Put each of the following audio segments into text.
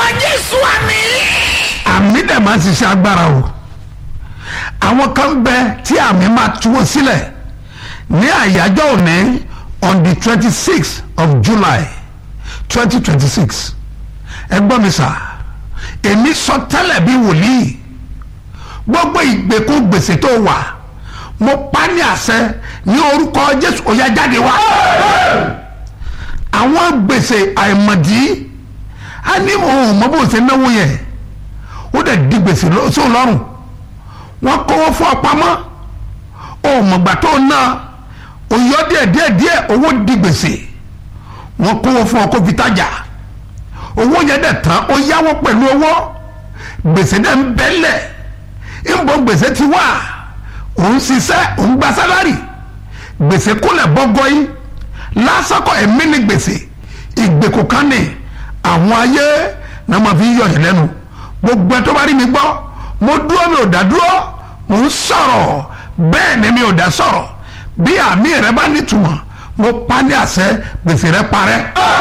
jésù àmì. àmì dẹ̀ máa ń ṣiṣẹ́ agbára o àwọn kan bẹ tí àmì máa tú wọn sílẹ̀ ní àyájọ́ òní on the twenty six of july twenty twenty six ẹ gbọ́ mi sà èmi sọ tẹ́lẹ̀ bí wòlíì gbogbo ìgbèkùn gbèsè tó wà mo pa ní àṣẹ ní orúkọ jésù ó yá jáde wá àwọn gbèsè àìmọ̀dí a ní òun mọ bó ṣe náwó yẹn ó dẹ̀ di gbèsè sóun lọ́rùn wọ́n kówó fún ọ pamọ́ òun mọ̀gbà tó ná òyọ́ díẹ̀ díẹ̀ díẹ̀ owó di gbèsè wọ́n kówó fún ọ kó fi tajà owó yẹn dẹ̀ tán ó yáwó pẹ̀lú owó gbèsè dẹ̀ ń bẹ́lẹ̀ ìbọn gbèsè ti wà òun ṣiṣẹ́ òun gba sálárì gbèsè kúnlẹ̀ bọ́gọ́ yìí lásàkọ̀ ẹ̀mí ni gbèsè ìgbèkùn kan ní àwọn ayé náà máa fi ń yọ yẹn lẹ́nu gbogbo ẹ tó bá rí mi gbọ́ mo dúró mi ò dá dúró mo ń sọ̀rọ̀ bẹ́ẹ̀ ni mi ò dá sọ̀rọ̀ bí àmì rẹ bá nítumọ̀ mo pa ní àṣẹ gbèsè rẹ parẹ́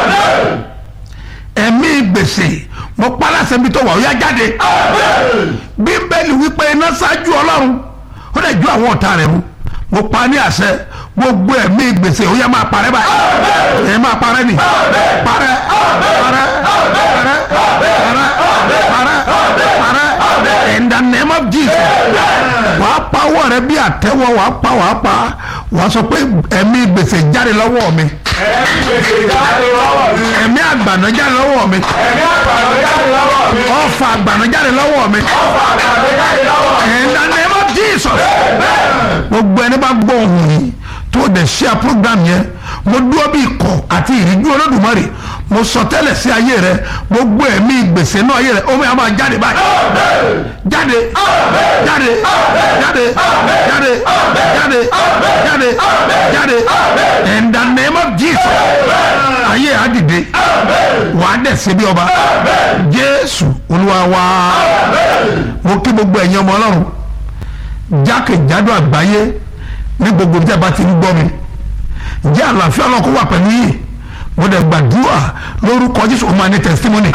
ẹ̀mí gbèsè mo pa láṣẹ bí tó wà ó yá jáde bíbélì wípé iná ṣáájú ọlọ́run ó lè ju àwọn ọ̀tá rẹ̀ mu mo pa ní àṣẹ gbogbo ẹ̀mí gbèsè ó yá máa parẹ́ báyìí ẹ̀ máa parẹ́ ni parẹ́ parẹ́ parẹ́ parẹ́ parẹ́ parẹ́ in the name of Jesus wàá pa owó rẹ bí àtẹ́wọ́ wàá pa wàá pa wàá sọ pé ẹ̀mí gbèsè jáde lọ́wọ́ mi ẹ̀mí àgbàna jáde lọ́wọ́ mi ọ̀fà àgbàna jáde lọ́wọ́ mi in the name of Jesus gbogbo ẹni bá gbọ́ ohùn yìí tó o dẹ̀ ṣe program yẹn mo dúró bí ikọ̀ àti ìrìndú olódùmarè mo sọ tẹ́lẹ̀ sí ayé rẹ gbogbo ẹ̀mí gbèsè náà ayé rẹ omi àwọn máa jáde báyìí jáde jáde jáde jáde jáde jáde jáde in the name of Jesus ayé á dìde wà á dẹ̀ ṣe bí ọba Jésù Olúwa wa mo kí gbogbo ẹ̀yin ọmọ Ọlọ́run jákèjádò àgbáyé ní gbogbo tí a bá ti ń gbọ́ mi ǹjẹ́ àlàáfíà ọlọ́kọ̀ wà pẹ̀lú yìí mo dẹ̀ gbàdúrà lórúkọ Jésù ó máa ní testimony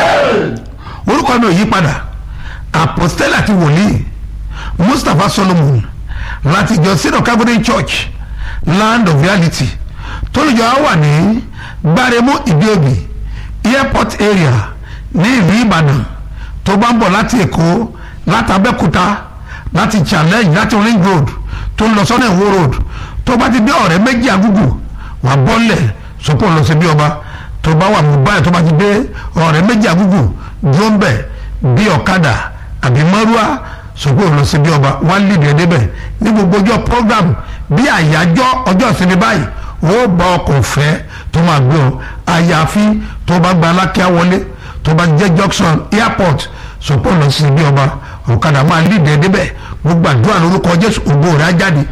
orúkọ mi ò yí padà apostole àti wòlíì Mustapha Solomon láti ìjọ sídọ̀ Calvary Church Land of Reality tólùjọ á wà ní gbáremú ìdíòbí airport area ní ìlú Ìbàdàn tó bá ń bọ̀ láti Èkó láti Abẹ́òkúta láti challenge láti ring road tó ń lọ sọ́nà ìwó road tó bá ti dé ọ̀rẹ́ méjì àgùgù wà bọ́lẹ̀ sọ́kò lọ sí bí ọba tó bá wà mú báyìí tó bá ti dé ọ̀rẹ́ méjì àgùgù dúró ń bẹ̀ bí ọ̀kadà àbí mọ́rúwá sọ́kò lọ sí bí ọba wá lìdí ẹ̀ débẹ̀ ní gbogbo ọjọ́ program bí àyájọ́ ọjọ́ ìsinmi báyìí ó bá ọkọ̀ ọ̀fẹ́ tó máa gbé ọ àyàfi tó bá gba alákíá wọlé tó bá jẹ́ junction airport sọ́kò lọ sí bí ọba ọ̀kadà máa lìdí ẹ̀ débẹ̀ gbogbo àdúrà lórúkọ jésù ògbó rẹ̀ á jáde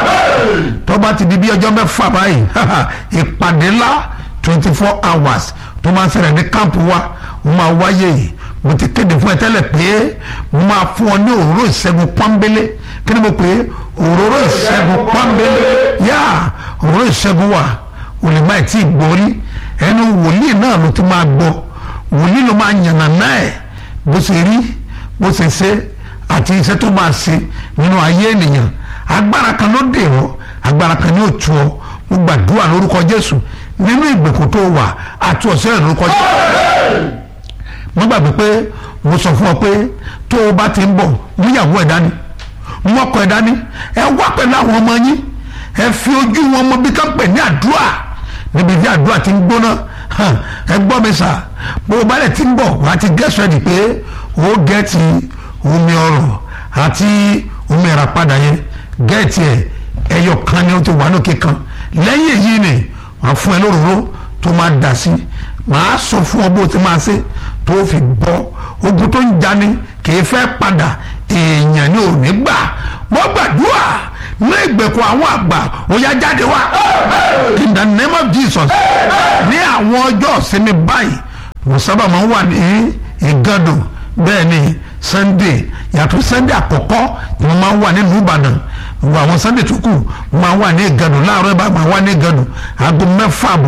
tó bá ti di bí ọjọ́ mẹ́fà báyìí ìpàdé ńlá twenty four hours tó máa ń ṣẹlẹ̀ ní káàmpù wa mo máa wáyé yìí mo ti kéde fún ẹ tẹ́lẹ̀ pé mo máa fún ọ ní òróró ìṣẹ́gun pọ́nbélé kí ni mo pè é òróró ìṣẹ́gun pọ́nbélé yá òróró ìṣẹ́gun wà olùmọ̀ ẹ̀ tí ì gbórí ẹnu wòlíì náà ló ti máa gbọ́ wòlíì ló máa yànnà náà ẹ̀ bó ṣe rí bó ṣe ṣe àti iṣẹ́ tó máa ṣe nínú ayé ènìyàn agbára kan ló dè ọ́ agbára kan ní òtú ọ mo gbàdúrà lórúkọ Jésù nínú ìgbèkùn tó wà àti ọ̀sẹ̀ lórúkọ Jésù mo gbàgbé pé mo sọ fún ọ pé tó o bá ti ń bọ̀ mú ìyàwó ẹ̀ dání mú ọkọ ẹ̀ dání ẹ wá pẹ̀lú àwọn ọmọ yín ẹ fi ojú wọn mọ bí ká pè ní àdúrà níbi tí àdúrà ti ń gbóná ẹ gbọ́ mi sà bó o bá lẹ̀ ti ń bọ̀ wá ti gẹ́sọ̀ ẹ̀ dì pé ó gẹ́ẹ̀tì omi ọrọ̀ àti omi ìràpadà yẹn gẹ́ẹ̀tì ẹ̀ ẹyọ kan ni ó ti wà lókè kan lẹ́yìn èyí ni wọ́n fún ẹ lóróró tó máa dà sí màá sọ fún ọ bó ti máa ṣe tó fi bọ́ ogun tó ń jani kì í fẹ́ padà èèyàn ni ò ní gbà wọ́n gbàdúrà ní ìgbèkùn àwọn àgbà ó yá jáde wá in the name of Jesus ní àwọn ọjọ́ ìsinmi báyìí mo sábà máa ń wà ní ìgàdùn bẹ́ẹ̀ ni Sunday yàtọ̀ Sunday àkọ́kọ́ ni mo máa ń wà nílùú Ìbàdàn gbogbo àwọn Sunday tó kù mo máa ń wà ní ìgàdùn láàárọ̀ ẹ̀ bá máa wà ní ìgàdùn aago mẹ́fà àbọ̀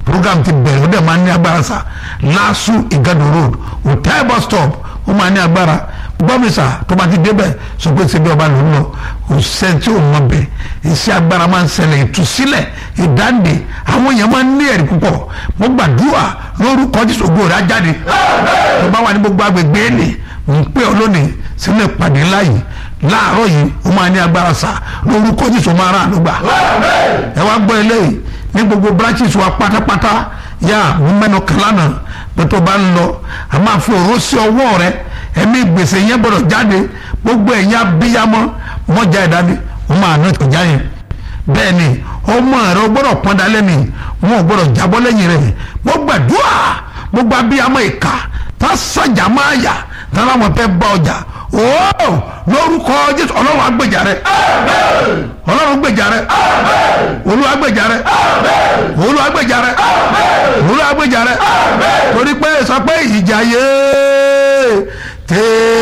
program ti bẹ̀rẹ̀ ó dẹ̀ máa ní agbára sa lasu igado road hotel bus stop ó máa ní agbára gbọ́mísà tó bá ti débẹ̀ sọ pé ṣe bí ọba ló ń lọ òṣìṣẹ́ tí ò mọ bẹ̀ iṣẹ́ agbára máa ń ṣẹlẹ̀ ìtúsílẹ̀ ìdáǹdè àwọn èèyàn máa ń ní ẹ̀rí púpọ̀ mo gbàdúrà lórúkọ Jésù ògo rẹ̀ á jáde tó bá wà ní gbogbo agbègbè èlé ń pè ọ́ lónìí sínú ìpàdé ńlá yìí láàárọ̀ yìí ó máa ní agbára sá lórúkọ Jésù máa rà àdúgbà ẹ wá gbọ́ eléyìí ní gbogbo branches wa pátápátá yá mo mẹ́nu kan lánàá pé tó bá ń lọ a máa fi òró sí ọwọ́ rẹ ẹ̀mí gbèsè yẹn gbọ́dọ̀ jáde gbogbo ẹ̀yin abíyamọ mọ́jà ìdání wọ́n máa ná ìkọjá yẹn bẹ́ẹ̀ ni ọmọ rẹ o gbọ́dọ̀ pọ́n dalẹ́ ni wọn ò gbọ́dọ̀ jábọ́ lẹ́yìn rẹ̀ mo gbàdúrà gbogbo abíyamọ ìka tá sàjà máa yà tá láwọn fẹ́ bá ọjà ooo lórúkọ Jésù ọlọ́run agbèjà rẹ ọlọ́run gbèjà rẹ olúwa gbèjà rẹ olúwa gbèjà rẹ olúwa gbèjà rẹ torí pé sọ pé ìjà yé tèè.